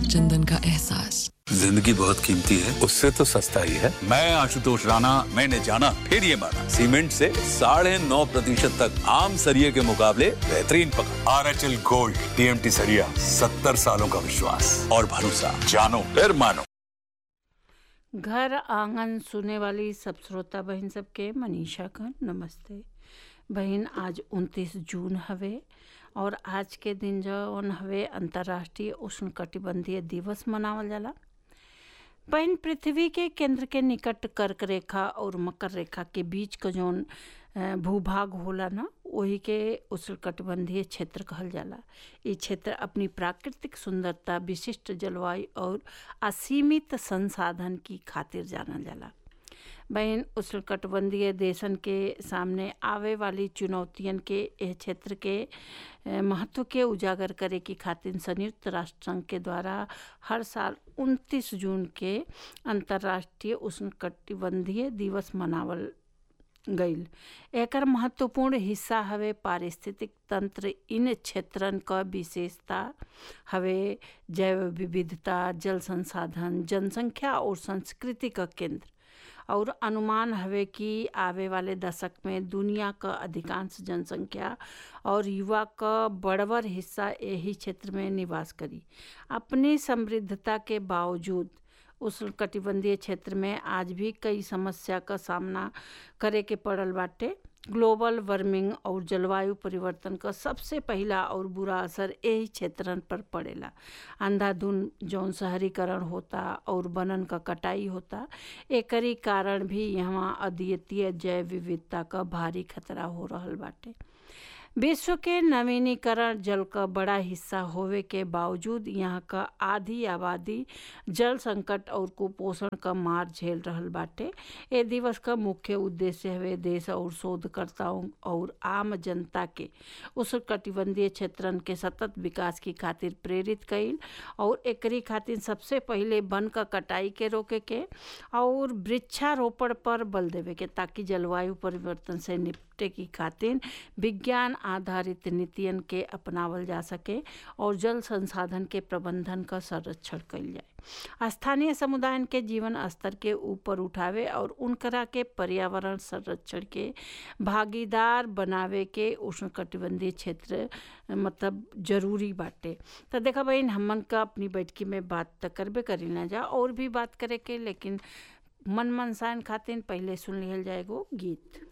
चंदन का एहसास जिंदगी बहुत कीमती है उससे तो सस्ता ही है मैं आशुतोष राणा मैंने जाना फिर ये माना सीमेंट से साढ़े नौ प्रतिशत तक आम सरिये के मुकाबले बेहतरीन पकड़ R H L gold TMT सरिया सत्तर सालों का विश्वास और भरोसा जानो फिर मानो घर आंगन सुने वाली सब श्रोता बहन सबके मनीषा का नमस्ते बहन आज 29 जून हवे और आज के दिन जौन हवे अंतर्राष्ट्रीय उष्णकटिबंधीय दिवस मनावल जाला बहन पृथ्वी के केंद्र के निकट कर्क रेखा और मकर रेखा के बीच का जौन अ, भूभाग होला ना वही के उष्णकटिबंधीय क्षेत्र कहल जाला ये क्षेत्र अपनी प्राकृतिक सुंदरता विशिष्ट जलवायु और असीमित संसाधन की खातिर जानल जाला बहन उष्णकटिबंधीय देशन के सामने आवे वाली चुनौतियन के यह क्षेत्र के अ, महत्व के उजागर करे की खातिर संयुक्त राष्ट्र संघ के द्वारा हर साल 29 जून के अंतर्राष्ट्रीय उष्णकटिबंधीय दिवस मनावल गईल एकर महत्वपूर्ण हिस्सा हवे पारिस्थितिक तंत्र इन क्षेत्रन क विशेषता हवे जैव विविधता जल संसाधन जनसंख्या और संस्कृति का केंद्र और अनुमान हवे कि आवे वाले दशक में दुनिया का अधिकांश जनसंख्या और युवा का बड़वर हिस्सा यही क्षेत्र में निवास करी अपनी समृद्धता के बावजूद उष्णकटिबंधीय क्षेत्र में आज भी कई समस्या का सामना करे के पड़ल बाटे ग्लोबल वार्मिंग और जलवायु परिवर्तन का सबसे पहला और बुरा असर यही क्षेत्रन पर पड़ेला अंधाधुन जौन शहरीकरण होता और बनन का कटाई होता एकरी कारण भी यहाँ अद्वितीय जैव विविधता का भारी खतरा हो रहल बाटे विश्व के नवीनीकरण जल का बड़ा हिस्सा होवे के बावजूद यहाँ का आधी आबादी जल संकट और कुपोषण का मार झेल रहल बाटे ए दिवस का मुख्य उद्देश्य हवे देश और शोधकर्ताओं और आम जनता के उष्णकटिबंधीय क्षेत्रन के सतत विकास की खातिर प्रेरित कईल और एकरी खातिर सबसे पहले वन का कटाई के रोके के और वृक्षारोपण पर बल देवे के ताकि जलवायु परिवर्तन से निपटे की खातिर विज्ञान आधारित नीतियन के अपनावल जा सके और जल संसाधन के प्रबंधन का संरक्षण कईल जाए स्थानीय समुदायन के जीवन स्तर के ऊपर उठावे और उनकरा के पर्यावरण संरक्षण के भागीदार बनावे के उष्णकटिबंधीय क्षेत्र मतलब जरूरी बाटे तो देखा बहन हमन का अपनी बैठकी में बात तो करबे करी ना जा और भी बात करे के लेकिन मन मनसान खातिर पहले सुन लिहल जाएगो गीत